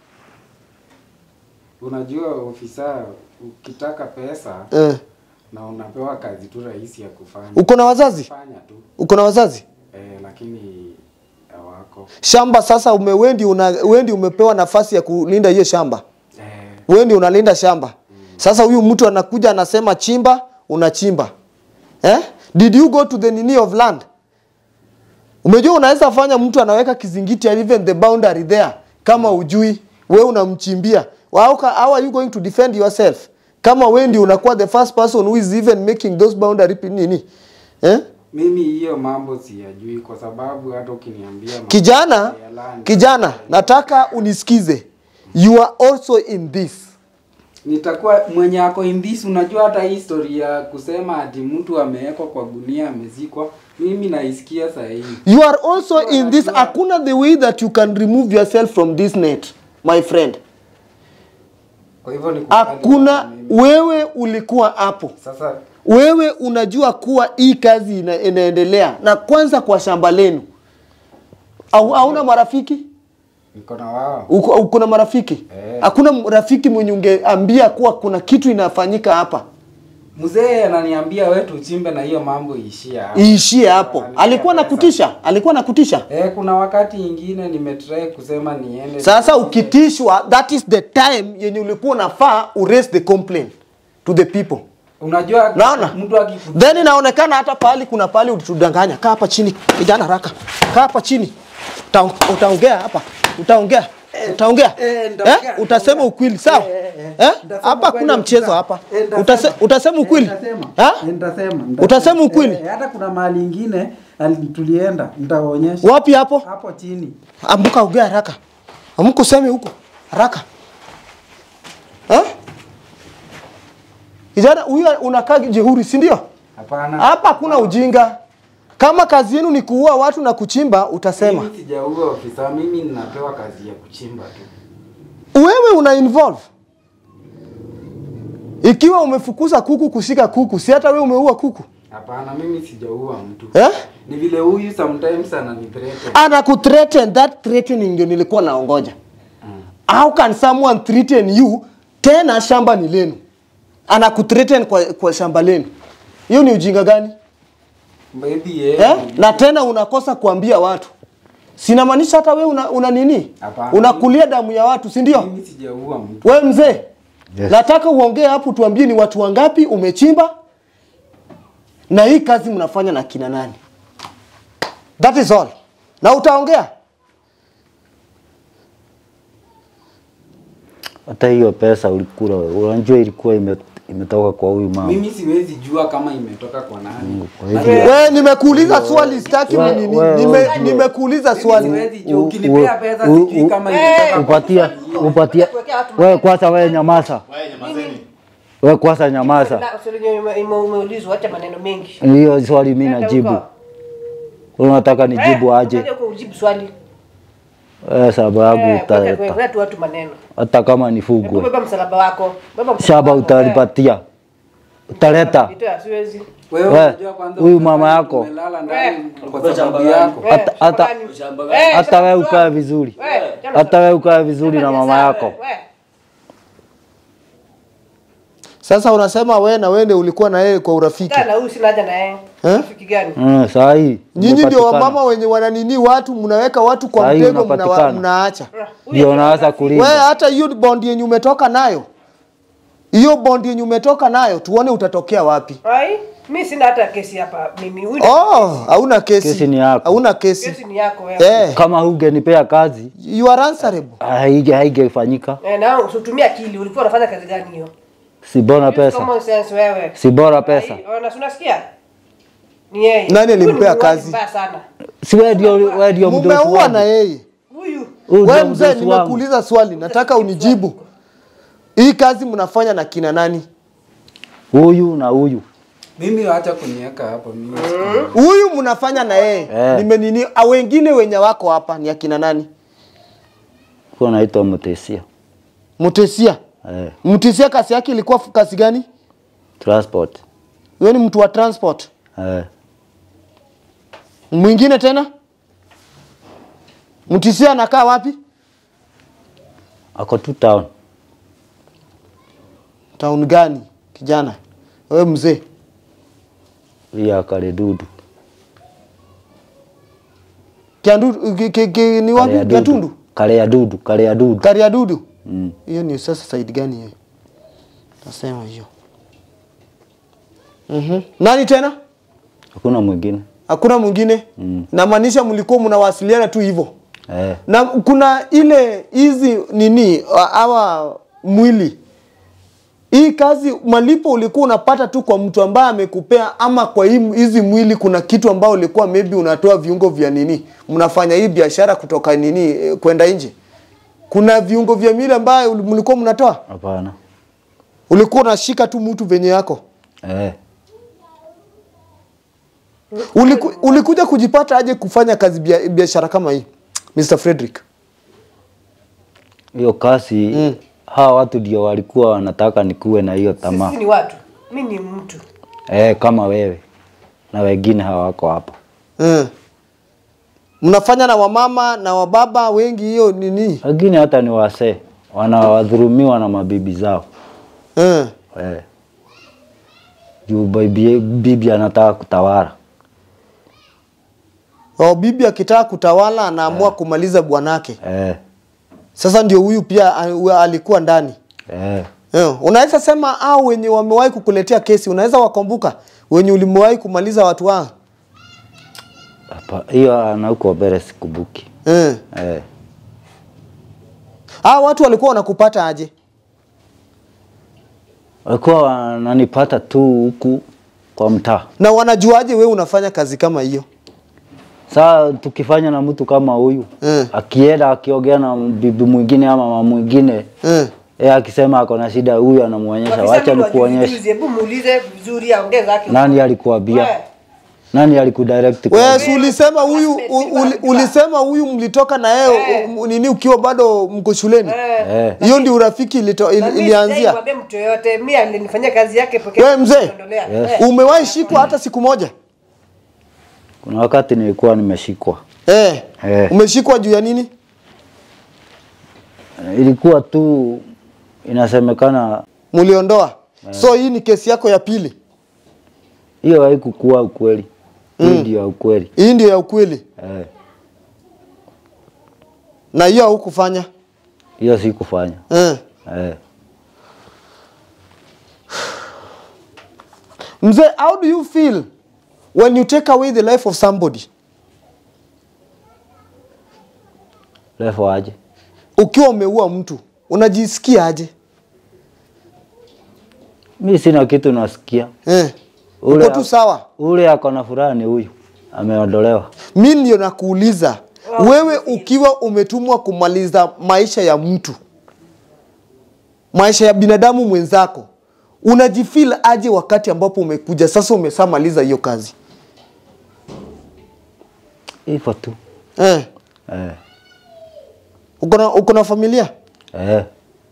[SPEAKER 1] unajua ofisa, ukitaka pesa
[SPEAKER 4] uh,
[SPEAKER 1] na unapewa kazi tu rahisi ya kufanya
[SPEAKER 4] uko na wazazi
[SPEAKER 1] fanya tu
[SPEAKER 4] uko na wazazi
[SPEAKER 1] eh, lakini hawako
[SPEAKER 4] shamba sasa ume wendi una wendi umepewa nafasi ya kulinda hiyo shamba
[SPEAKER 1] eh,
[SPEAKER 4] wendi unalinda shamba sasa huyu mtu anakuja anasema chimba unachimba eh? did you go to the nini of land umejua unaweza fanya mtu anaweka kizingiti and even the boundary there kama ujui we unamchimbia how, ca- how are you going to defend yourself kama we ndio unakuwa the first person who is even making those boundary pi- nini eh?
[SPEAKER 1] mimi hiyo mambo siyajui kwa sababu hata ukiniambia mambo
[SPEAKER 4] kijana
[SPEAKER 1] ya land,
[SPEAKER 4] kijana nataka unisikize you are also in this
[SPEAKER 1] nitakuwa mwenye ako in this unajua hata hii story ya kusema ati mtu amewekwa kwa gunia amezikwa mimi naisikia saa hii
[SPEAKER 4] you are also in this hakuna the way that you can remove yourself from this net my friend
[SPEAKER 1] kwa hivyo ni kukali
[SPEAKER 4] hakuna
[SPEAKER 1] mimi.
[SPEAKER 4] wewe ulikuwa hapo
[SPEAKER 1] sasa
[SPEAKER 4] wewe unajua kuwa hii kazi ina, inaendelea na kwanza kwa shamba lenu au hauna marafiki
[SPEAKER 1] niko na wao
[SPEAKER 4] uko, uko na marafiki
[SPEAKER 1] Eh.
[SPEAKER 4] hakuna rafiki mwenye ungeambia kuwa kuna kitu inafanyika hapa
[SPEAKER 1] mzee ananiambia we tuchimbe na hiyo mambo iishie hapo.
[SPEAKER 4] iishie hapo
[SPEAKER 1] Ananipea
[SPEAKER 4] alikuwa
[SPEAKER 1] pesa.
[SPEAKER 4] nakutisha alikuwa nakutisha
[SPEAKER 1] Eh, kuna wakati ingine nimetry kusema niende
[SPEAKER 4] sasa ukitishwa that is the time yenye ulikuwa unafaa uraise the complaint to the people
[SPEAKER 1] unajua
[SPEAKER 4] naona
[SPEAKER 1] mtu akiku
[SPEAKER 4] then inaonekana hata pahali kuna pahali ulitudanganya kaa hapa chini kijana haraka kaa hapa chini Uta, utaongea hapa utaongea utaongea
[SPEAKER 1] eh, nitaongea,
[SPEAKER 4] eh? utasema ukweli sawa eh?
[SPEAKER 1] Nitasema
[SPEAKER 4] hapa
[SPEAKER 1] ukweli
[SPEAKER 4] hakuna mchezo
[SPEAKER 1] ofisa.
[SPEAKER 4] hapa
[SPEAKER 1] Eh, nitasema.
[SPEAKER 4] Utase, utasema
[SPEAKER 1] Eh,
[SPEAKER 4] ukweli
[SPEAKER 1] nitasema.
[SPEAKER 4] Ha?
[SPEAKER 1] Eh, nitasema, nitasema.
[SPEAKER 4] Utasema ukweli?
[SPEAKER 1] Eh, hata kuna mahali ingine ali- tulienda nitawaonyesha
[SPEAKER 4] wapi hapo
[SPEAKER 1] hapo chini
[SPEAKER 4] amka ongea haraka amka useme huko haraka eh? kijana huyu unakaa jehuri si ndio
[SPEAKER 1] hapana
[SPEAKER 4] hapa hakuna ujinga kama kazi yenu ni kuua watu na kuchimba utasema
[SPEAKER 1] mimi sijaua ofisa mimi ninapewa kazi ya kuchimba tu
[SPEAKER 4] wewe una involve ikiwa umefukuza kuku kushika kuku si hata wewe umeua kuku
[SPEAKER 1] hapana mimi sijaua mtu
[SPEAKER 4] eh?
[SPEAKER 1] ni vile huyu sometimes ananithreaten
[SPEAKER 4] anakuthreaten that threatening ndio nilikuwa naongoja how can someone threaten you tena shamba ni lenu, anakuthreaten kwa, kwa shamba lenu. Hiyo ni ujinga gani
[SPEAKER 1] Maybe yeye.
[SPEAKER 4] eh? Na tena unakosa kuambia watu, sinamaanisha hata we una, una nini,
[SPEAKER 1] Hapana.
[SPEAKER 4] unakulia damu ya watu, si ndio?
[SPEAKER 1] Mimi sijaua mtu.
[SPEAKER 4] We mzee,
[SPEAKER 5] Yes.
[SPEAKER 4] nataka uongee hapo, tuambie ni watu wangapi umechimba na hii kazi mnafanya na kina nani? That is all. Na utaongea
[SPEAKER 5] Hata hiyo pesa ulikula, unajua ilikuwa ime, imetoka kwa huyu mama.
[SPEAKER 1] Mimi siwezi jua kama imetoka kwa nani.
[SPEAKER 5] Kwa hivyo
[SPEAKER 4] we, nimekuuliza swali, sitaki
[SPEAKER 5] we-
[SPEAKER 4] nini,
[SPEAKER 5] we-
[SPEAKER 4] nime,
[SPEAKER 5] we-
[SPEAKER 4] nimekuuliza
[SPEAKER 1] Mimi
[SPEAKER 4] swali.
[SPEAKER 1] siwezi jua.
[SPEAKER 5] U-
[SPEAKER 1] Ukinipea
[SPEAKER 5] u-
[SPEAKER 1] pesa
[SPEAKER 5] u-
[SPEAKER 1] sijui
[SPEAKER 5] u-
[SPEAKER 1] kama
[SPEAKER 6] Eh,
[SPEAKER 1] imetoka kwa
[SPEAKER 5] upatia upatia wewe kwanza, wewe nyamaza, wewe kwanza nyamaza.
[SPEAKER 6] Na, swali yenye ume- ume- umeulizwa, acha maneno mengi.
[SPEAKER 5] Hiyo swali mimi
[SPEAKER 6] Nenda
[SPEAKER 5] najibu.
[SPEAKER 6] huko.
[SPEAKER 5] Unataka nijibu
[SPEAKER 6] Eh,
[SPEAKER 5] aje?
[SPEAKER 6] ukaja huko ujibu swali.
[SPEAKER 5] Eh, sababu
[SPEAKER 6] Eh,
[SPEAKER 5] utaleta
[SPEAKER 6] weka- weka tu watu maneno.
[SPEAKER 5] hata kama
[SPEAKER 6] Hebu
[SPEAKER 5] nifugwe
[SPEAKER 6] beba msalaba wako. Beba msalaba
[SPEAKER 5] shaba
[SPEAKER 6] wako,
[SPEAKER 5] utalipatia, utaleta
[SPEAKER 6] eh. Nitoa, siwezi.
[SPEAKER 1] Wewe
[SPEAKER 5] We,
[SPEAKER 1] unajua kwanza
[SPEAKER 5] huyu
[SPEAKER 1] umefanya
[SPEAKER 5] mama yako.
[SPEAKER 1] umelala ndani
[SPEAKER 6] We.
[SPEAKER 1] kwa sababu yako.
[SPEAKER 6] Eh,
[SPEAKER 5] Hata- hata-
[SPEAKER 6] shamba gani? Eh,
[SPEAKER 5] hata
[SPEAKER 6] shamba
[SPEAKER 5] wewe
[SPEAKER 6] gani?
[SPEAKER 5] ukae vizuri,
[SPEAKER 6] We, shamba
[SPEAKER 5] hata wewe ukae vizuri na
[SPEAKER 6] shamba
[SPEAKER 5] mama
[SPEAKER 6] sawa,
[SPEAKER 5] yako.
[SPEAKER 6] we.
[SPEAKER 4] Sasa unasema we na wende ulikuwa na yeye kwa urafiki.
[SPEAKER 6] Kaa na huyu sina haja na yeye.
[SPEAKER 4] Eh?
[SPEAKER 6] Rafiki gani?
[SPEAKER 5] Mm, saa hii
[SPEAKER 4] Nyinyi ndio
[SPEAKER 5] umepatikana.
[SPEAKER 4] wamama wenye wananini watu, mnaweka watu kwa
[SPEAKER 5] Saa hii
[SPEAKER 4] mtego, mnawa-
[SPEAKER 5] unapatikana.
[SPEAKER 4] mnaacha.
[SPEAKER 6] Huyu
[SPEAKER 5] ndio
[SPEAKER 6] ni
[SPEAKER 5] unaanza
[SPEAKER 6] rafiki.
[SPEAKER 4] We
[SPEAKER 5] kulinda.
[SPEAKER 4] hata hiyo bond yenye umetoka nayo, hiyo bond yenye umetoka nayo, tuone utatokea wapi.
[SPEAKER 6] Ai, mimi sina hata kesi hapa mimi. Huyu
[SPEAKER 4] Oh, hauna kesi.
[SPEAKER 5] Kesi ni yako.
[SPEAKER 4] Hauna kesi.
[SPEAKER 6] kesi ni yako wewe.
[SPEAKER 4] Eh,
[SPEAKER 5] Kama hungenipea kazi
[SPEAKER 4] you are answerable.
[SPEAKER 5] haige haigefanyika,
[SPEAKER 6] Eh, na usitumie akili. Ulikuwa unafanya kazi gani hiyo?
[SPEAKER 5] si bora
[SPEAKER 6] Use
[SPEAKER 5] pesa,
[SPEAKER 6] Common sense wewe.
[SPEAKER 5] si bora pesa.
[SPEAKER 6] Ai, ona, si unasikia? Ni yeye.
[SPEAKER 4] Nani
[SPEAKER 6] Huyu ni
[SPEAKER 4] alimpea
[SPEAKER 6] muuaji
[SPEAKER 4] kazi?
[SPEAKER 6] Mbaya sana.
[SPEAKER 5] Si wewe ndio wewe ndio mdosi
[SPEAKER 4] Mumeua na
[SPEAKER 5] wangu.
[SPEAKER 4] yeye.
[SPEAKER 6] Huyu
[SPEAKER 5] Huyu
[SPEAKER 4] We
[SPEAKER 5] ndio
[SPEAKER 4] mzee,
[SPEAKER 5] mdosi wangu.
[SPEAKER 4] nimekuuliza swali, nataka unijibu. Hii kazi mnafanya na kina nani?
[SPEAKER 5] Huyu na huyu.
[SPEAKER 1] Mimi acha kuniweka hapo mimi.
[SPEAKER 4] Huyu mnafanya na yeye.
[SPEAKER 5] Eh.
[SPEAKER 4] Nimenini, a wengine wenye wako hapa ni akina nani?
[SPEAKER 5] Kwa naitwa Mutesia.
[SPEAKER 4] Mutesia.
[SPEAKER 5] Eh,
[SPEAKER 4] Mutesia kazi yake ilikuwa f- kazi gani?
[SPEAKER 5] transport.
[SPEAKER 4] Wewe ni mtu wa transport.
[SPEAKER 5] Eh,
[SPEAKER 4] Mwingine tena? Mtisia anakaa wapi?
[SPEAKER 5] ako tu town.
[SPEAKER 4] Town gani? Kijana. Wewe mzee.
[SPEAKER 5] Hii akale dudu.
[SPEAKER 4] Kiandu ki, ki, ki, ni
[SPEAKER 5] Kale
[SPEAKER 4] wapi?
[SPEAKER 5] ya
[SPEAKER 4] Kiatundu.
[SPEAKER 5] dudu. Kale ya dudu, kale ya dudu.
[SPEAKER 4] Kariadudu.
[SPEAKER 5] Mm.
[SPEAKER 4] Hiyo ni sasa side gani hiyo? Nasema hiyo. Mhm. Nani tena?
[SPEAKER 5] Hakuna mwingine.
[SPEAKER 4] Hakuna mwingine?
[SPEAKER 5] Mm.
[SPEAKER 4] Namaanisha mlikuwa mnawasiliana tu hivyo.
[SPEAKER 5] Eh,
[SPEAKER 4] Na kuna ile hizi nini hawa mwili hii kazi malipo ulikuwa unapata tu kwa mtu ambaye amekupea, ama kwa hii hizi mwili kuna kitu ambao ulikuwa maybe unatoa viungo vya nini, mnafanya hii biashara kutoka nini eh, kwenda nje. Kuna viungo vya mwili ambayo uli- mlikuwa mnatoa,
[SPEAKER 5] hapana.
[SPEAKER 4] ulikuwa unashika tu mtu venye yako.
[SPEAKER 5] Eh,
[SPEAKER 4] Uliku, ulikuja kujipata aje kufanya kazi bia- biashara kama hii Mr. Frederick?
[SPEAKER 5] hiyo kazi
[SPEAKER 4] Mm.
[SPEAKER 5] hawa watu ndio walikuwa wanataka nikuwe na hiyo tamaa.
[SPEAKER 6] sisi ni watu. Mimi ni mtu.
[SPEAKER 5] Eh, kama wewe na wengine hawako hapa.
[SPEAKER 4] Mm. Mnafanya na wamama na wababa wengi hiyo nini?
[SPEAKER 5] Wengine hata ni wasee wanawadhulumiwa na mabibi zao.
[SPEAKER 4] Mm.
[SPEAKER 5] Eh. Juu bibi, bibi anataka kutawala.
[SPEAKER 4] Oh, bibi akitaka kutawala anaamua kumaliza bwanake.
[SPEAKER 5] Eh.
[SPEAKER 4] Sasa ndio huyu pia a- alikuwa ndani.
[SPEAKER 5] Eh.
[SPEAKER 4] Eh, unaweza sema au wenye wamewahi kukuletea kesi, unaweza wakumbuka wenye ulimewahi kumaliza watu wao?
[SPEAKER 5] Hapa hiyo ana huko mbele sikumbuki.
[SPEAKER 4] Eh.
[SPEAKER 5] Eh.
[SPEAKER 4] Hao watu walikuwa wanakupata aje?
[SPEAKER 5] Walikuwa wananipata tu huku kwa mtaa.
[SPEAKER 4] Na wanajuaje wewe unafanya kazi kama hiyo?
[SPEAKER 5] Saa tukifanya na mtu kama huyu
[SPEAKER 4] Eh.
[SPEAKER 5] akienda akiongea na bibi mwingine ama mama mwingine
[SPEAKER 4] Eh.
[SPEAKER 5] yeye akisema ako na shida, huyu anamuonyesha,
[SPEAKER 6] Wakisema
[SPEAKER 5] wacha
[SPEAKER 6] ni wajuzi
[SPEAKER 5] nikuonyeshe.
[SPEAKER 6] juzi, Hebu muulize vizuri aongee zake.
[SPEAKER 5] Nani alikuambia?
[SPEAKER 6] We,
[SPEAKER 5] Nani alikudirect? kwa-
[SPEAKER 4] Wewe si ulisema huyu u- uli, ulisema huyu mlitoka na yeye u- nini ukiwa bado mko shuleni?
[SPEAKER 6] eh,
[SPEAKER 5] Eh.
[SPEAKER 4] Hiyo ndio urafiki ilito,
[SPEAKER 6] na
[SPEAKER 4] il,
[SPEAKER 6] mimi
[SPEAKER 4] ilianzia.
[SPEAKER 6] sijaimwambia mtu yoyote. Mimi alinifanyia kazi yake pekee.
[SPEAKER 4] Wewe mzee,
[SPEAKER 6] Niondolea.
[SPEAKER 5] Yes.
[SPEAKER 6] Eh.
[SPEAKER 4] umewahi shikwa hata siku moja?
[SPEAKER 5] Kuna wakati nilikuwa nimeshikwa.
[SPEAKER 4] Eh.
[SPEAKER 5] Eh.
[SPEAKER 4] Umeshikwa juu ya nini?
[SPEAKER 5] Eh, Ilikuwa tu Inasemekana
[SPEAKER 4] Muliondoa. So hii ni kesi yako ya pili.
[SPEAKER 5] hiyo haikukuwa ukweli. Hii ndio ya ukweli.
[SPEAKER 4] Hii ndio ya ukweli.
[SPEAKER 5] Eh,
[SPEAKER 4] Na hiyo haukufanya.
[SPEAKER 5] hiyo sikufanya.
[SPEAKER 4] Eh.
[SPEAKER 5] Eh.
[SPEAKER 4] Mzee, how do you feel when you take away the life of somebody?
[SPEAKER 5] Refu aje?
[SPEAKER 4] Ukiwa umeua mtu, unajisikia aje?
[SPEAKER 5] Mi sina kitu nasikia.
[SPEAKER 4] Eh.
[SPEAKER 5] Ule
[SPEAKER 4] Uko tu sawa.
[SPEAKER 5] Ule ako na furaha ni huyu. Ameondolewa.
[SPEAKER 4] Mi ndio nakuuliza wewe, ukiwa umetumwa kumaliza maisha ya mtu, maisha ya binadamu mwenzako, unajifeel aje wakati ambapo umekuja sasa umeshamaliza hiyo kazi
[SPEAKER 5] Hivyo tu.
[SPEAKER 4] eh?
[SPEAKER 5] Eh.
[SPEAKER 4] Uko na uko na familia
[SPEAKER 5] Eh.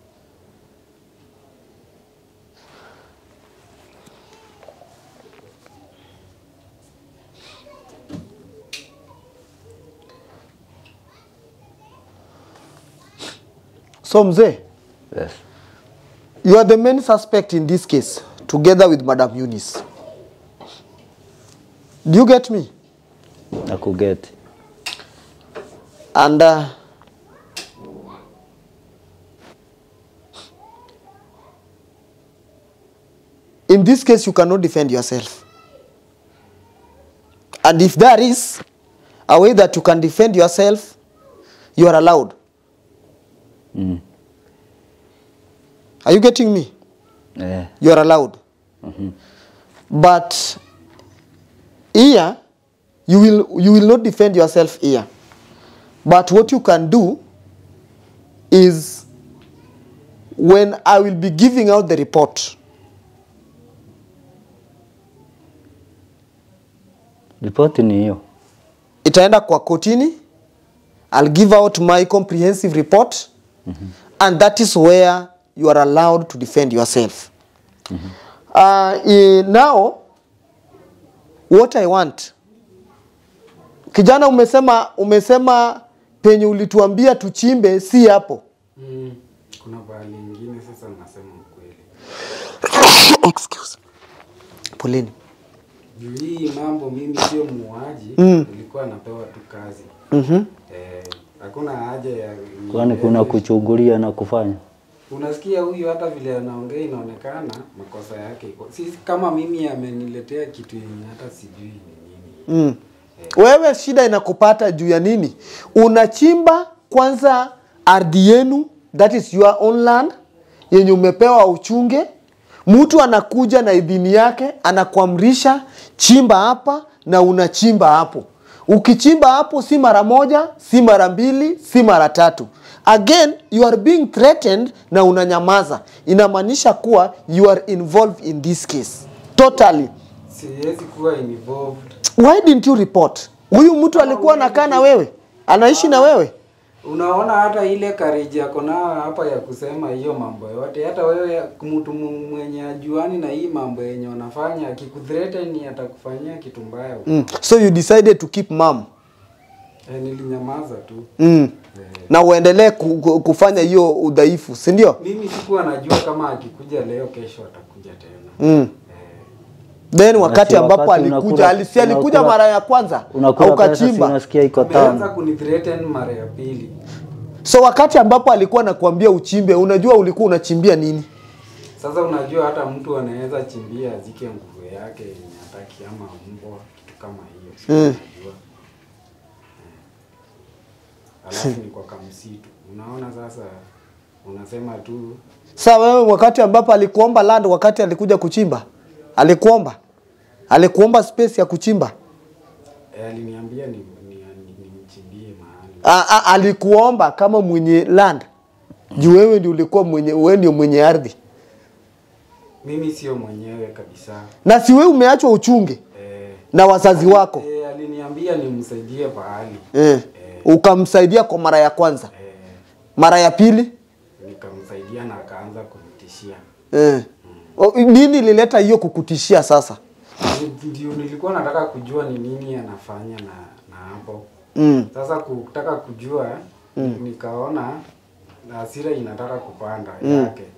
[SPEAKER 4] so mzee,
[SPEAKER 5] Yes.
[SPEAKER 4] you are the main suspect in this case together with Madam Eunice. Do you get me?
[SPEAKER 5] Nakugeti.
[SPEAKER 4] And uh, in this case, you cannot defend yourself. And if there is a way that you can defend yourself, you are allowed.
[SPEAKER 5] Mm.
[SPEAKER 4] Are you getting me?
[SPEAKER 5] Eh.
[SPEAKER 4] You are allowed. But here, you will, you will not defend yourself here. But what you can do is when I will be giving out the report,
[SPEAKER 5] Ripoti ni hiyo.
[SPEAKER 4] itaenda kwa kotini, I'll give out my comprehensive report, and that is where you are allowed to defend yourself. Uh, eh, now, what I want, kijana, umesema umesema penye ulituambia tuchimbe si hapo.
[SPEAKER 1] Mm. Kuna bahali ingine sasa nasema ukweli.
[SPEAKER 4] Excuse. Poleni.
[SPEAKER 1] Juu hii mambo mimi sio muuaji, nilikuwa napewa tu kazi.
[SPEAKER 4] Mhm.
[SPEAKER 1] Eh, hakuna haja ya
[SPEAKER 5] Kwani kuna kuchungulia na kufanya?
[SPEAKER 1] Unasikia huyu hata vile anaongea inaonekana makosa yake iko. Si kama mimi ameniletea kitu yenye hata sijui ni nini.
[SPEAKER 4] Mm. Wewe shida inakupata juu ya nini? Unachimba kwanza ardhi yenu, that is your own land yenye umepewa uchunge. Mtu anakuja na idhini yake, anakuamrisha chimba hapa na unachimba hapo. Ukichimba hapo si mara moja, si mara mbili, si mara tatu. Again, you are being threatened na unanyamaza. Inamaanisha kuwa you are involved in this case. Totally.
[SPEAKER 1] Siwezi kuwa involved.
[SPEAKER 4] Why didn't you report? Huyu mtu alikuwa anakaa na wewe, anaishi na wewe.
[SPEAKER 1] Unaona hata ile courage yako nayo hapa ya kusema hiyo mambo yote, hata wewe mtu mu- mwenye ajuani na hii mambo yenye wanafanya, akikuthreaten atakufanyia kitu mbaya.
[SPEAKER 4] Mm. So you decided to keep mum.
[SPEAKER 1] Eh, nilinyamaza tu.
[SPEAKER 4] Mm. Na uendelee ku, ku, kufanya hiyo udhaifu, si ndio?
[SPEAKER 1] Mimi sikuwa najua kama akikuja leo, kesho atakuja tena.
[SPEAKER 4] Mm. Then wakati
[SPEAKER 5] si
[SPEAKER 4] ambapo
[SPEAKER 5] wakati
[SPEAKER 4] alikuja,
[SPEAKER 5] unakula-
[SPEAKER 4] alisi alikuja
[SPEAKER 5] unakula-
[SPEAKER 4] mara ya kwanza
[SPEAKER 5] Unakula pesa si
[SPEAKER 4] ukachimba.
[SPEAKER 5] unasikia iko
[SPEAKER 1] Ameanza
[SPEAKER 5] tamu.
[SPEAKER 1] kunithreaten mara ya pili.
[SPEAKER 4] So wakati ambapo alikuwa anakuambia uchimbe, unajua ulikuwa unachimbia nini?
[SPEAKER 1] Sasa unajua hata mtu anaweza chimbia azike nguvu yake yenye hataki ama mbwa kitu kama hiyo. Sio
[SPEAKER 4] Mm.
[SPEAKER 1] unajua. Eh. Alafu ni kwa kamsitu. Unaona sasa unasema tu
[SPEAKER 4] Sa wewe wakati ambapo alikuomba land, wakati alikuja kuchimba, alikuomba alikuomba space ya kuchimba
[SPEAKER 1] eh, aliniambia ni ni, ni, nimchimbie mahali.
[SPEAKER 4] a, a, alikuomba kama mwenye land juu wewe ndio ulikuwa mwenye, wewe ndio mwenye ardhi,
[SPEAKER 1] Mimi sio mwenyewe kabisa.
[SPEAKER 4] na si wewe umeachwa uchunge
[SPEAKER 1] Eh,
[SPEAKER 4] na wazazi wako
[SPEAKER 1] eh, aliniambia nimsaidie pahali.
[SPEAKER 4] eh. Ukamsaidia kwa mara ya kwanza,
[SPEAKER 1] Eh,
[SPEAKER 4] mara ya pili
[SPEAKER 1] nikamsaidia na akaanza kunitishia.
[SPEAKER 4] eh. O, nini ilileta hiyo kukutishia sasa?
[SPEAKER 1] Ndio nilikuwa nataka kujua ni nini anafanya na na hapo.
[SPEAKER 4] mm.
[SPEAKER 1] Sasa kutaka kujua nikaona hasira inataka kupanda yake.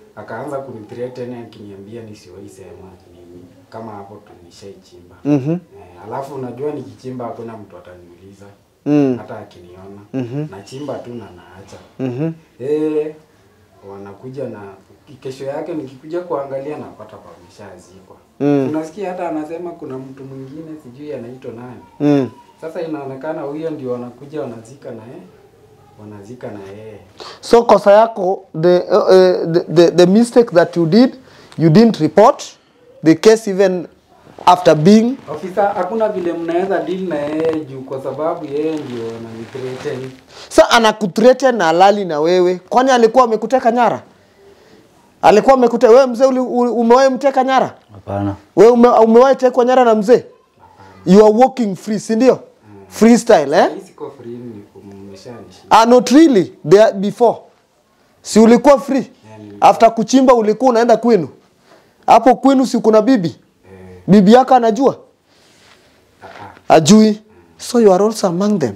[SPEAKER 1] akaanza kunithreaten akiniambia nisiwahi sema nini kama hapo tunishaichimba
[SPEAKER 4] Mhm.
[SPEAKER 1] eh, alafu unajua nikichimba hakuna mtu ataniuliza
[SPEAKER 4] Mm.
[SPEAKER 1] hata akiniona nachimba tu na naacha
[SPEAKER 4] Mhm.
[SPEAKER 1] eh, wanakuja na kesho yake nikikuja kuangalia napata pameshazikwa
[SPEAKER 4] Mm.
[SPEAKER 1] unasikia hata anasema kuna mtu mwingine sijui anaitwa nani
[SPEAKER 4] Mm.
[SPEAKER 1] sasa inaonekana huyo ndio wanakuja wanazika na yeye wanazika na yeye
[SPEAKER 4] So kosa yako the, uh, uh, the, the the mistake that you did you didn't report the case even after being
[SPEAKER 1] ofisa hakuna vile mnaweza deal na yeye juu kwa sababu yeye ndio ananithreaten
[SPEAKER 4] sa anakuthreaten na halali na wewe kwani alikuwa amekuteka nyara alikuwa amekuteka wewe mzee uli- uli- umewahi mteka nyara
[SPEAKER 5] Hapana.
[SPEAKER 4] wewe ume, umewahi tekwa nyara na mzee you are walking free si ndio freestyle eh
[SPEAKER 1] hii siko free ni kumeshanishi
[SPEAKER 4] ah not really there before si ulikuwa free after kuchimba ulikuwa unaenda kwenu hapo kwenu si kuna bibi
[SPEAKER 1] eh,
[SPEAKER 4] bibi yako anajua
[SPEAKER 1] ah, ah.
[SPEAKER 4] ajui so you are also among them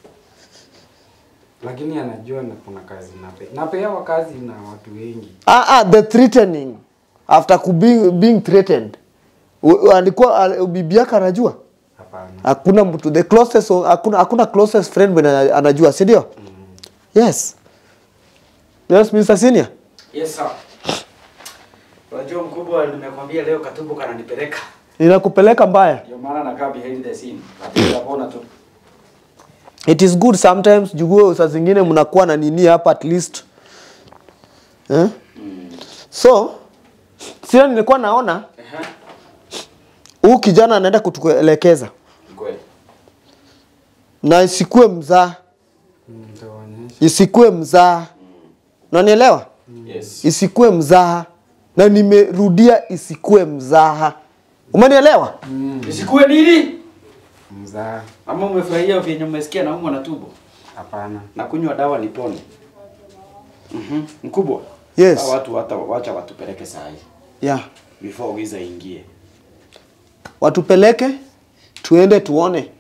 [SPEAKER 1] lakini anajua na kuna kazi nape napewa kazi na watu wengi
[SPEAKER 4] ah, ah, the threatening after ku being, being threatened U- u- alikuwa al- bibi yako anajua
[SPEAKER 1] hapana
[SPEAKER 4] hakuna mtu the closest hakuna hakuna closest friend mwenye ana- anajua si ndio yes yes Mr. Senior
[SPEAKER 2] Yes sir. Unajua mkubwa, nimekwambia leo katubu kananipeleka.
[SPEAKER 4] ninakupeleka mbaya
[SPEAKER 2] Ndio maana nakaa behind the scene. Lakini napona tu.
[SPEAKER 4] it is good sometimes jugue saa zingine mnakuwa na nini hapa at least eh? so sio nilikuwa naona
[SPEAKER 2] Ehe.
[SPEAKER 4] huu kijana anaenda kutuelekeza
[SPEAKER 2] Ni Kweli.
[SPEAKER 4] na isikue mzaa
[SPEAKER 1] Mm, nitawaonyesha
[SPEAKER 4] isikue mzaa unanielewa
[SPEAKER 2] Yes.
[SPEAKER 4] isikue mzaha na nimerudia isikue mzaha umenielewa
[SPEAKER 2] Isikue nini?
[SPEAKER 1] mzaa
[SPEAKER 2] Ama umefurahia vyenye umesikia na umwa na tumbo?
[SPEAKER 1] hapana
[SPEAKER 2] Na kunywa dawa nipone. Mhm. Mkubwa.
[SPEAKER 4] Yes.
[SPEAKER 2] Hawa watu hata wacha watupeleke saa hii
[SPEAKER 4] yeah.
[SPEAKER 2] before giza ingie.
[SPEAKER 4] watupeleke tuende tuone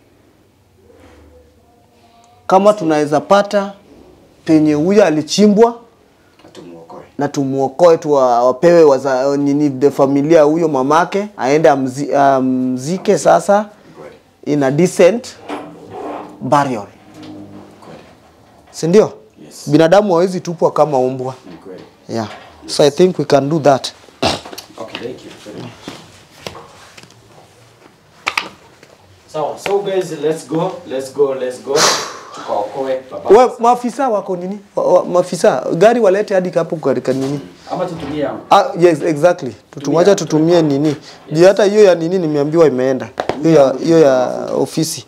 [SPEAKER 4] kama tunaweza pata penye huyo alichimbwa
[SPEAKER 2] Atumuokoe.
[SPEAKER 4] na tumuokoe tu wa- wapewe waza, nini the familia huyo mamake aende amzi, amzike sasa
[SPEAKER 2] Ni kweli.
[SPEAKER 4] in a decent burial
[SPEAKER 2] Kweli.
[SPEAKER 4] si ndio
[SPEAKER 2] Yes.
[SPEAKER 4] binadamu hawezi tupwa kama umbwa
[SPEAKER 2] Ni kweli.
[SPEAKER 4] yeah so i think we can do that
[SPEAKER 2] Okay, thank you very much. Sawa, so guys, let's go, let's go, let's go. Tukaokoe baba.
[SPEAKER 4] we maafisa wako nini wa, wa, maafisa gari walete hadi hapo katika nini
[SPEAKER 2] Ama tutumie yangu.
[SPEAKER 4] ah, yes exactly tutumwacha tutumie nini juu hata hiyo ya nini nimeambiwa imeenda hiyo ya, hiyo ya ofisi